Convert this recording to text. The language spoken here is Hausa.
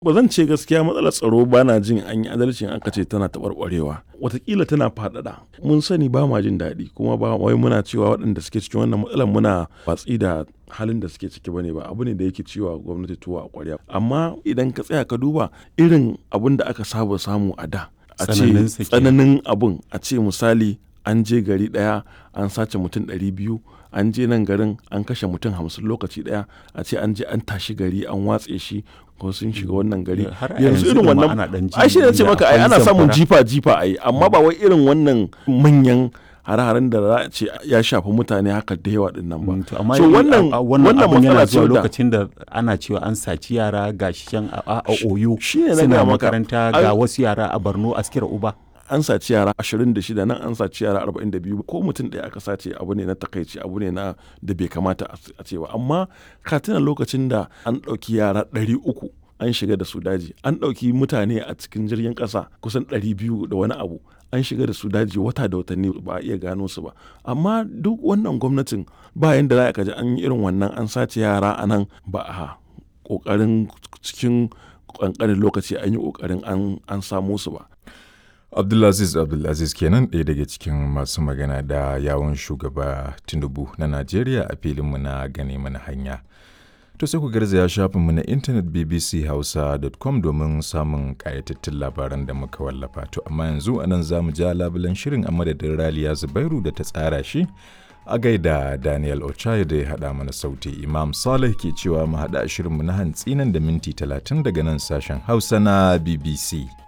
ba zan ce gaskiya matsalar tsaro ba na jin an yi adalcin aka ce tana taɓarɓarewa watakila tana faɗaɗa mun sani ba ma jin daɗi kuma ba wai muna cewa waɗanda suke cikin wannan matsalar muna watsi da halin da suke ciki bane ba abu ne da yake cewa gwamnati tuwa a ƙwarya amma idan ka tsaya ka duba irin abin da aka saba samu a da a ce Tsananinsa kenan. tsananin abun a ce misali an je gari ɗaya an sace mutum ɗari biyu an je nan garin an kashe mutum hamsin lokaci ɗaya a ce an je an tashi gari an watse shi ko sun shiga wannan gari Har a yanzu yanzu irin ɗin ma wannan ana ɗan ji ai shi ne ce inda maka ai akwai ana samun zamfara. jifa jifa ai amma ba wai irin wannan manyan hare-haren da za a ce ya shafi mutane haka da yawa din nan ba Mm, to amma so i- wannan a- a- wannan wannan abun yana matsala ce zuwa da lokacin da ana cewa an saci yara ga shi can a, a, a oyo shi ne na suna gaya maka. makaranta Ai- ga wasu yara a borno askira uba an saci yara 26 nan an saci yara 42 ko mutum ɗaya aka sace abu ne na takaici abu ne na da bai kamata a a ce ba amma ka tuna lokacin da an ɗauki yara 300 an shiga da su daji an ɗauki mutane a cikin jirgin ƙasa kusan 200 da wani abu an shiga da su daji wata da watanni ba a iya gano su ba amma duk wannan gwamnatin ba yanda za ka ji an yi irin wannan an sace yara a nan ba a ƙoƙarin cikin ƙanƙanin lokaci an yi ƙoƙarin an- an samo su ba Abdulaziz Abdulaziz kenan ɗaya daga cikin masu magana da yawon shugaba Tinubu na Najeriya a filinmu na gane mana hanya. To sai ku garzaya shafinmu na intanet bbchausa.com domin samun ƙayatattun labaran da muka wallafa. To amma yanzu a nan za mu ja labulen shirin a madadin Raliya Zubairu da ta tsara shi. A gaida Daniel Ochai da ya haɗa mana sauti Imam Saleh ke cewa mu haɗa shirinmu na hantsi nan da minti talatin daga nan sashen Hausa na BBC.